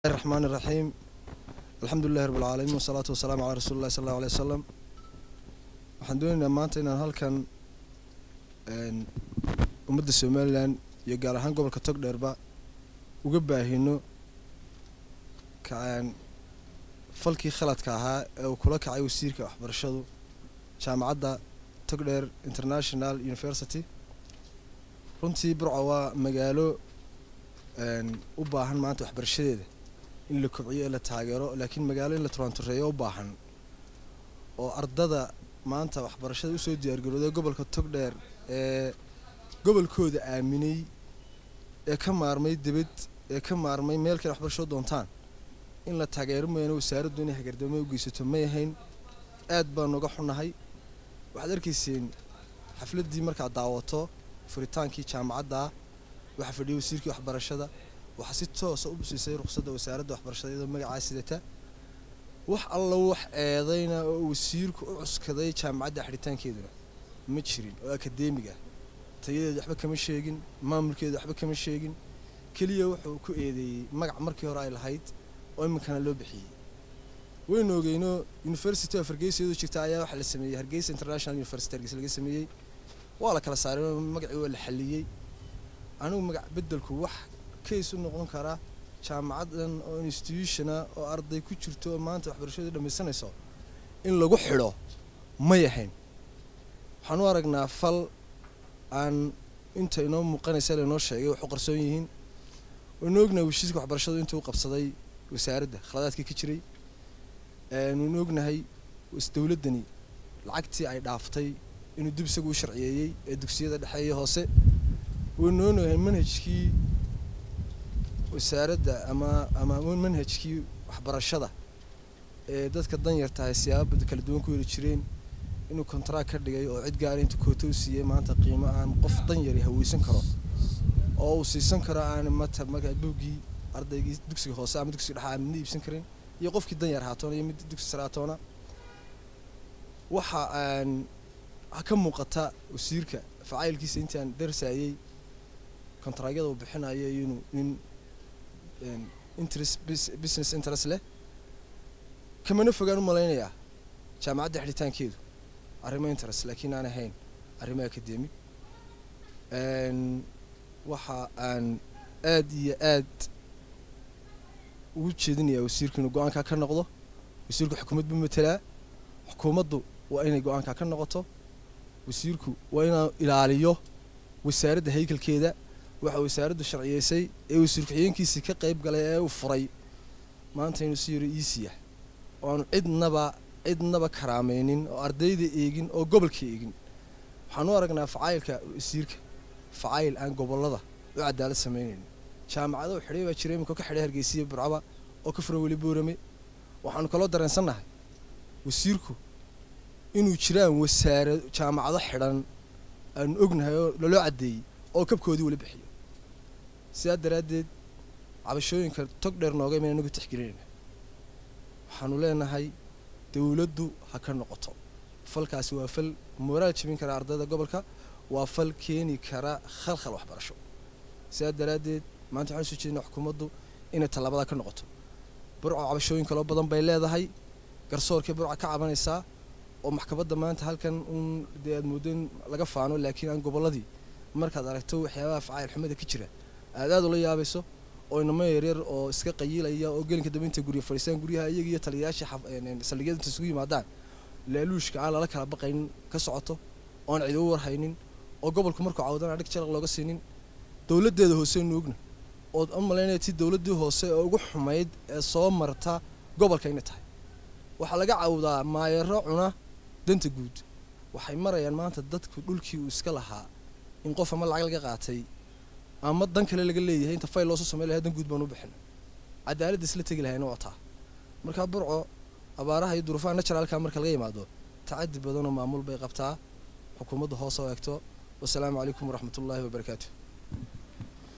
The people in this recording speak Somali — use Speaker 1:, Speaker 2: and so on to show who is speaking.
Speaker 1: الرحمن الرحيم الحمد لله رب العالمين والصلاة والسلام على رسول الله صلى الله عليه وسلم waxaan doonaynaa maanta inaan halkan ummadda somalilan iyo gaar ahaan gobolka togdheerba uga baahino falkii khaladka ahaa ee uu kula kacay wasiirka waxbarashadu jaamacadda togdheer international university runtii burco waa magaalo u baahan maanta waxbarashadeeda in la kobciyo ee la taageero laakiin magaalo in la turantureeyo u baahan oo ardada maanta waxbarashada usoo diyaargarooday gobolka togdheer ee gobolkooda aaminay ee ka maarmay debed ee ka maarmay meel kale waxbarasho doontaan in la taageero mooyaane wasaaraddu inay hagardaamo u geysato may ahayn aad baan uga xunahay waxaad arkayseen xafladdii markaad daawato furitaankii jaamacadda waxaa fadhiyay wasiirkii waxbarashada waxaa si toosa u busiisay ruqsadda wasaaradda waxbarashada iyadoo magacaa sidata wax alla wax eedayna oo wasiirku u cuskaday jaamacadda xidhitaankeeduna ma jirin oo akadeemiga tayadeeda waxba kama sheegin maamulkeeda waxba kama sheegin keliya wuxuu ku eedeeyey magac markii hore ay lahayd oo iminkana loo bixiyey waynu ogeyno university of hargeysa iyadoo jirta ayaa waxaa la sameeyey hargeysa international university hargeysa laga sameeyey waa la kala saaray magacii waa la xaliyey anigu magac bedelku wax case u noqon kara jaamacadan oo institutiona oo arday ku jirto oo maanta waxbarashadu dhamaysanayso in lagu xidho may ahayn waxaan u aragnaa fal aan inta inoo muuqanaysa lainoo sheegay wax u qarsoon yihiin waynu ognahay weshiiska waxbarashadu intuu u qabsaday wasaaradda khaladaadkii ka jiray waynu ognahay dowladdani lacagtii ay dhaaftay inuu dib isagu u sharciyeeyey ee dugsiyada dhexe iyo hoose waynu ognahay manhajkii wasaaradda ama ama manhajkii waxbarashada ee dadka danyar tahay siyaaba kala duwan ku heli jireen inuu kontract ka dhigay oo cid gaara intuu koota u siiyey maanta qiimo aan qof danyari haweysan karo oo uu siisan karo aan mata markaa buuggii ardaygii dugsiga hoose ama dugsiga dhexe aan midna iibsan karin iyo qofkii danyar haatoona iyo mid dugsi sare haatoona waxa aan ka muuqata wasiirka facaylkiisa intaan darsaayey kontraagyada uu bixinayo inuu nin interest business interest leh kamana fogaan u malaynayaa jaamacadda xidhitaankeedu arrimo interest laakiin aan ahayn arrimo academic waxa aan aad iyo aad ugu jeedinayaa wasiirku inuu go-aankaa ka noqdo wasiirku xukuumad buu matelaa xukuumaddu waa inay go-aankaa ka noqoto wasiirku waa inuu ilaaliyo wasaaradda haykalkeeda waxa wasaaraddu sharciyeysay ee wasiir ku-xigeenkiisii ka qayb galay ee uu furay maanta inuu si yaro iisiya oo aanu cidnaba cidnaba karaameynin oo ardayda eegin oo gobolka eegin waxaan u aragnaa facaylka wasiirka facayl aan gobolada u cadaalad sameynaynin jaamacado xidhay baa jiray iminka ka xidhay hargeysiya burcaba oo ka furan weli boorame waxaanu kaloo dareensannahay wasiirku inuu jiraan wasaara jaamacado xidhan aanu ognahay oo laloo caddeeyey oo kabkoodii weli bixiyo sidaa daraaddeed cabashooyinka tog dheer nooga iman anagu tixgelinayna waxaanu leenahay dowladdu ha ka noqoto falkaasi waa fal mooraal jebin kara ardayda gobolka waa fal keeni kara khalkhal waxbarasho sidaa daraaddeed maanta waxaan soo jeedinaa xukuumaddu inay tallaabada ka noqoto burco cabashooyin kaloo badan bay leedahay garsoorkii burca ka cabanaysaa oo maxkamadda maanta halkan un dee aad mooddo in laga faano laakiin aan gobolladii markaad aragto waxyaabaha facayl xumada ka jira aad aad ula yaabayso oo inamo yaryar oo iska qayiilaya oo gelinka dambe inta gurya fadhiistaan guryaha iyaga iyo taliyayaashii saldhigyada inta isugu yimaadaan laaluushka aan lala kala baqaynin ka socoto oon cid u warhaynin oo gobolku markuu cawdana dhig jalaq looga siinin dowladdeeda hoose nu ogna ood u malaynaya ti dowladdii hoose ee ugu xumayd ee soo marta gobolka inay tahay waxaa laga cawdaa maayaro cuna danta guud waxay marayaan maanta dadku dhulkii uu iska lahaa in qof ama lacag laga qaatay ama dan kale laga leeyahay inta fayl loosoo samey lahay dan guud baan u bixin cadaaladda isla tegi lahayna waa taa markaa burco abaaraha iyo duruufaha naturalka marka laga yimaado tacadi badanoo maamul bay qabtaa xukuumadda hoose oo eegto wasalaamu calaykum waraxmat ullaahi wabarakaatu